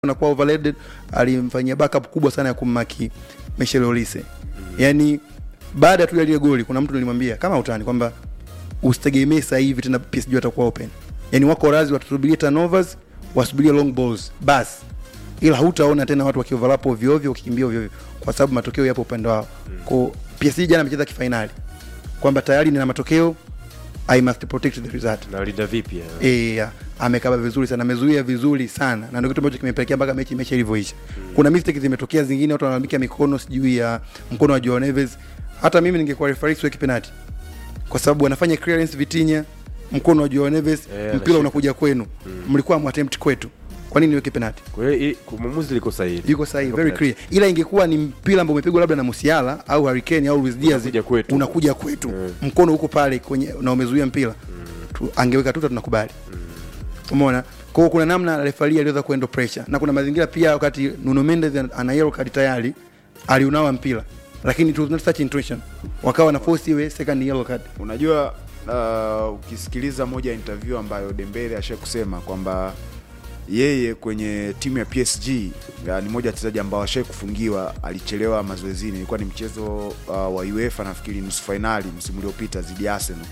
anakuwa overloaded, alimfanyia backup kubwa sana ya kummaki Michel Olise. Yani baada tu ya ile goli kuna mtu nilimwambia kama utani kwamba usitegemee sasa hivi tena PSG watakuwa open. Yani wako razi watasubiria turnovers, wasubirie long balls basi. Ila hutaona tena watu wakioverlap ovyo ovyo wakikimbia ovyo ovyo kwa sababu matokeo yapo upande wao. Kwa PSG jana amecheza kifainali kwamba tayari nina matokeo I must protect the result. nalinda vipi ya? Eh, ya, amekaba vizuri sana, amezuia vizuri sana, na ndio kitu ambacho kimepelekea mpaka mechi mechi ilivyoisha. Kuna mistake zimetokea zingine, watu wanalalamikia mikono, sijui ya mkono wa Joao Neves. Hata mimi ningekuwa referee siweki penalty, kwa sababu anafanya clearance Vitinha, mkono wa Joao Neves, Eh, mpira anashika. unakuja kwenu, mlikuwa mwattempt kwetu, kwa nini niweke penalty? Kwa hiyo hii- mwamuzi liko sahihi. Yuko sahihi, Liko very penalty. clear. Ila ingekuwa ni mpira ambao umepigwa labda na Musiala au Harry Kane au Luis Diaz, Unakuja kwetu. unakuja kwetu, Mm. mkono huko pale kwenye na umezuia mpira tu, angeweka tuta tunakubali. Umeona? Kwa hiyo kuna namna refari aliweza kuendo pressure na kuna mazingira pia wakati Nuno Mendes ana yellow card tayari aliunawa mpira lakini it was not such intention, wakawa na force iwe second yellow card. Unajua, uh, ukisikiliza moja ya interview ambayo Dembele asha kusema kwamba yeye kwenye timu ya PSG ya, ni moja ya wachezaji ambao ashai kufungiwa, alichelewa mazoezini. Ilikuwa ni mchezo uh, wa UEFA nafikiri nusu fainali msimu uliopita dhidi ya Arsenal,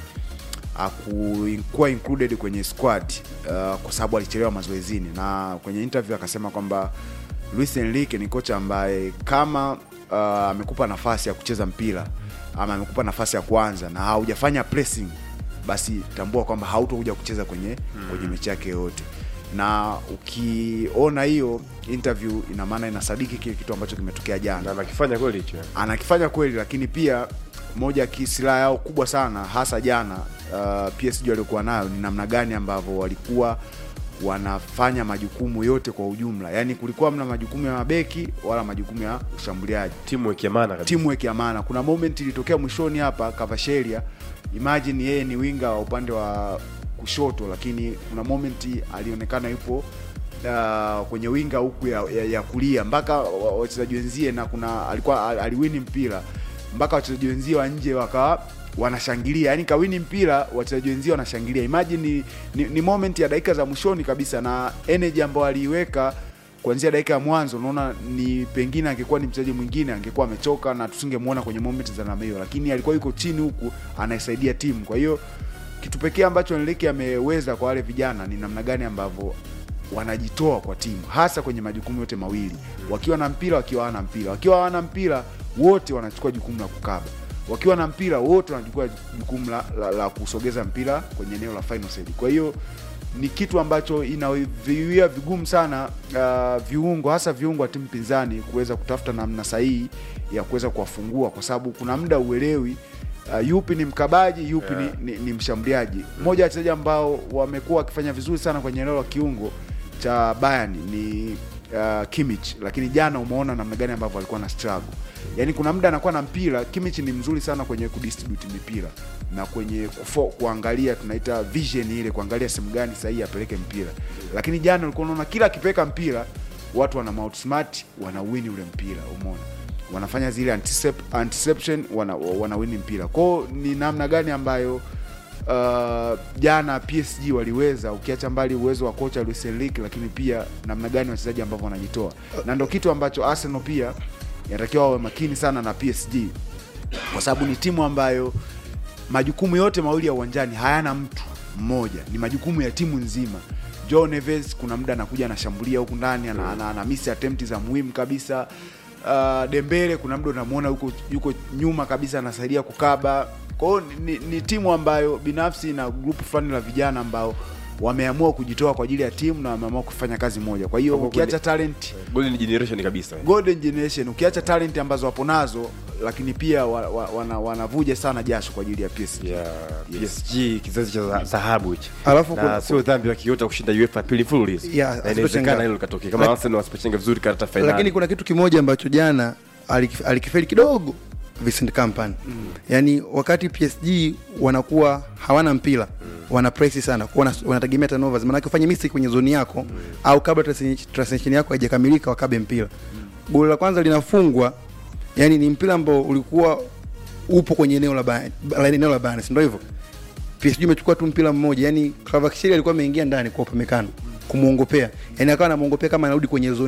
akuwa included kwenye squad uh, kwa sababu alichelewa mazoezini, na kwenye interview akasema kwamba Luis Enrique ni kocha ambaye kama uh, amekupa nafasi ya kucheza mpira ama amekupa nafasi ya kuanza na haujafanya pressing, basi tambua kwamba hautokuja kucheza kwenye kwenye mechi yake yoyote. Na ukiona hiyo interview, ina maana inasadiki kile kitu ambacho kimetokea jana Na anakifanya kweli hicho. anakifanya kweli, lakini pia moja ya silaha yao kubwa sana hasa jana uh, PSG waliokuwa nayo ni namna gani ambavyo walikuwa wanafanya majukumu yote kwa ujumla. Yaani kulikuwa mna majukumu ya mabeki wala majukumu ya ushambuliaji Timu ikiamana kabisa. timu ya maana. Kuna moment ilitokea mwishoni hapa Kavasheria, imagine yeye ni winga wa upande wa kushoto, lakini kuna moment alionekana yupo uh, kwenye winga huku ya, ya, ya kulia mpaka wa- wachezaji wenzie, na kuna alikuwa al- aliwini mpira mpaka wachezaji wenzie wa nje wakawa wanashangilia, yani kawini mpira, wachezaji wenzie wanashangilia. Imagine ni, ni, ni moment ya dakika za mwishoni kabisa, na energy ambayo aliiweka kuanzia dakika ya mwanzo unaona ni pengine angekuwa ni mchezaji mwingine angekuwa amechoka na tusingemwona kwenye moment za namna hiyo, lakini alikuwa yuko chini huku anaisaidia timu. Kwa hiyo kitu pekee ambacho Enrique ameweza kwa wale vijana ni namna gani ambavyo wanajitoa kwa timu, hasa kwenye majukumu yote mawili, wakiwa na mpira, wakiwa hawana mpira. Wakiwa hawana mpira, wote wanachukua jukumu la kukaba wakiwa na mpira wote wanachukua jukumu la, la, la kusogeza mpira kwenye eneo la final third. Kwa hiyo ni kitu ambacho inaviwia vigumu sana uh, viungo hasa viungo wa timu pinzani kuweza kutafuta namna sahihi ya kuweza kuwafungua, kwa sababu kuna muda uelewi uh, yupi ni mkabaji yupi Yeah. ni, ni, ni mshambuliaji. Mmoja wa wachezaji ambao wamekuwa wakifanya vizuri sana kwenye eneo la kiungo cha Bayern ni uh, Kimmich, lakini jana umeona namna gani ambavyo alikuwa na struggle. Yaani kuna muda anakuwa na mpira, Kimmich ni mzuri sana kwenye kudistribute mipira na kwenye kufo, kuangalia tunaita vision ile, kuangalia sehemu gani sahihi apeleke mpira. Lakini jana ulikuwa unaona kila akipeleka mpira watu wana outsmart, wana win ule mpira, umeona wanafanya zile anticip- anticipation, wana, wana win mpira. Kwao ni namna gani ambayo uh, jana PSG waliweza, ukiacha mbali uwezo wa kocha Luis Enrique, lakini pia namna gani wachezaji ambavyo wanajitoa, na ndo kitu ambacho Arsenal pia inatakiwa wawe makini sana na PSG, kwa sababu ni timu ambayo majukumu yote mawili ya uwanjani hayana mtu mmoja, ni majukumu ya timu nzima. Joe Neves kuna muda anakuja anashambulia huku ndani ana, ana, ana miss attempt za muhimu kabisa. Uh, Dembele kuna muda unamwona yuko, yuko nyuma kabisa anasaidia kukaba. Kwa hiyo ni, ni, ni timu ambayo binafsi na grupu fulani la vijana ambao wameamua kujitoa kwa ajili ya timu na wameamua kufanya kazi moja. Kwa hiyo Kwa ukiacha kweli- talent Golden generation kabisa. golden generation ukiacha talent ambazo wapo nazo, lakini pia wa, wa, wana, wanavuja sana jasho kwa ajili ya PSG. ya Yes. PSG kizazi cha za- dhahabu hichi. Alafu Na kuna- sio dhambi la kiota kushinda UEFA pili mfululizo. Yeah, Na inawezekana asipochenga. hilo likatokea kama Lak- Arsenal wasipochenga vizuri karata finali. Lakini kuna kitu kimoja ambacho jana alikif- alikifeli kidogo Vincent Kompany. Yaani wakati PSG wanakuwa hawana mpira, wana press sana, wana, wanategemea turnovers. Maana ufanye mistake kwenye zoni yako au kabla transi- transition yako haijakamilika wakabe mpira. Goli la kwanza linafungwa, yani ni mpira ambao ulikuwa upo kwenye eneo la Bayern, la eneo la Bayern, si ndio hivyo? PSG imechukua tu mpira mmoja, yani Kvaratskhelia alikuwa ameingia ndani kwa upemekano. kumwongopea yani akawa anamwongopea kama anarudi kwenye zone